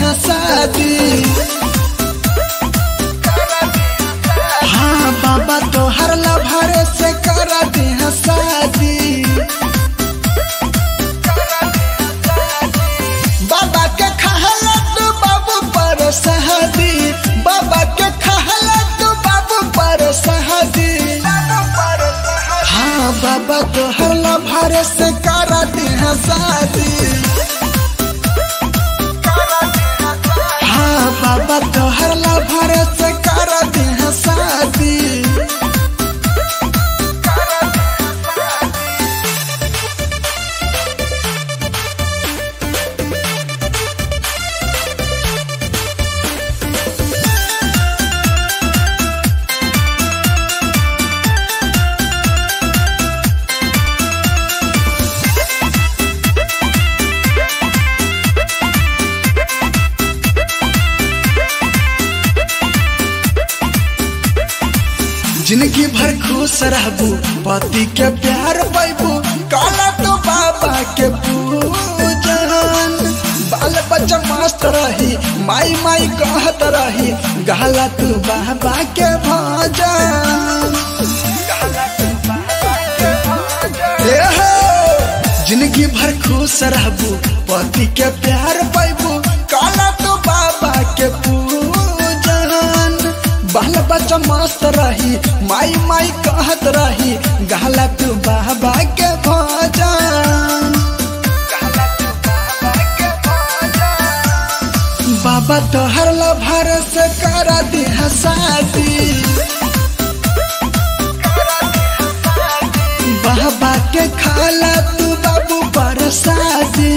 दिहा शादी हाँ बाबा तोहर लभरे से कर दिहा शादी बाबा के खहला तू बाबू पर सहदी बाबा के खहला तू बाबू पर सहदी हाँ बाबा तोहर लभरे से कर दिहा शादी हाँ बाबा तोहर लभरे से कर दिहा शादी जिंदगी भर खुश रहबू पति के प्यार पैबू काला तो बाबा के पूजन बाल बच्चा मस्त रही माई माई कहत रही गहला तू बाबा के भजन ए हो, जिंदगी भर खुश रहबू पति के प्यार पैबू काला तो बाबा के पूजन बाल बच्चा मस्त रही माई माई कहत रही गहला तू बाबा के भजन बाबा तोहर लभर से कर दिहा शादी बाबा के खाला तू बाबू पर शादी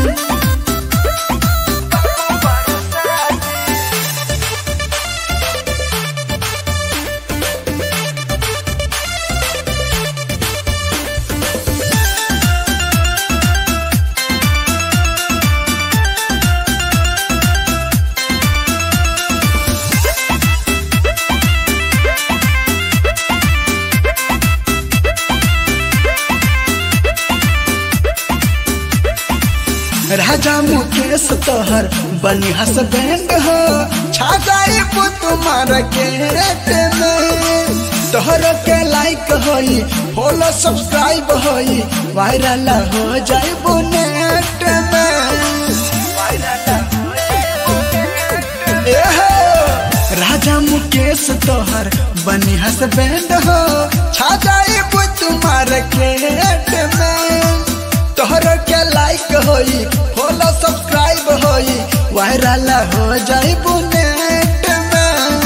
राजा मुकेश तोहर बनी हसबैंड हो छा जाए तुम्हार के रेट में तोहर के लाइक होई फॉलो सब्सक्राइब होई वायरल हो जाए नेट में ए हो, राजा मुकेश तोहर बनी हसबैंड हो छा जाए तुम्हार के रेट में तोहर के लाइक होई फॉलो सब्सक्राइब होई वायरल हो जाई नेट में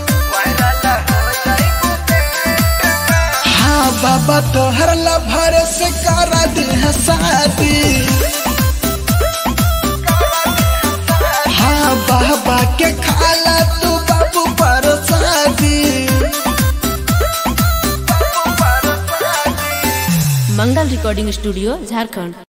हाँ बाबा तोहर लभर से कर दिहा शादी हाँ बाबा के खाला तू बाबू पर शादी मंगल रिकॉर्डिंग स्टूडियो झारखंड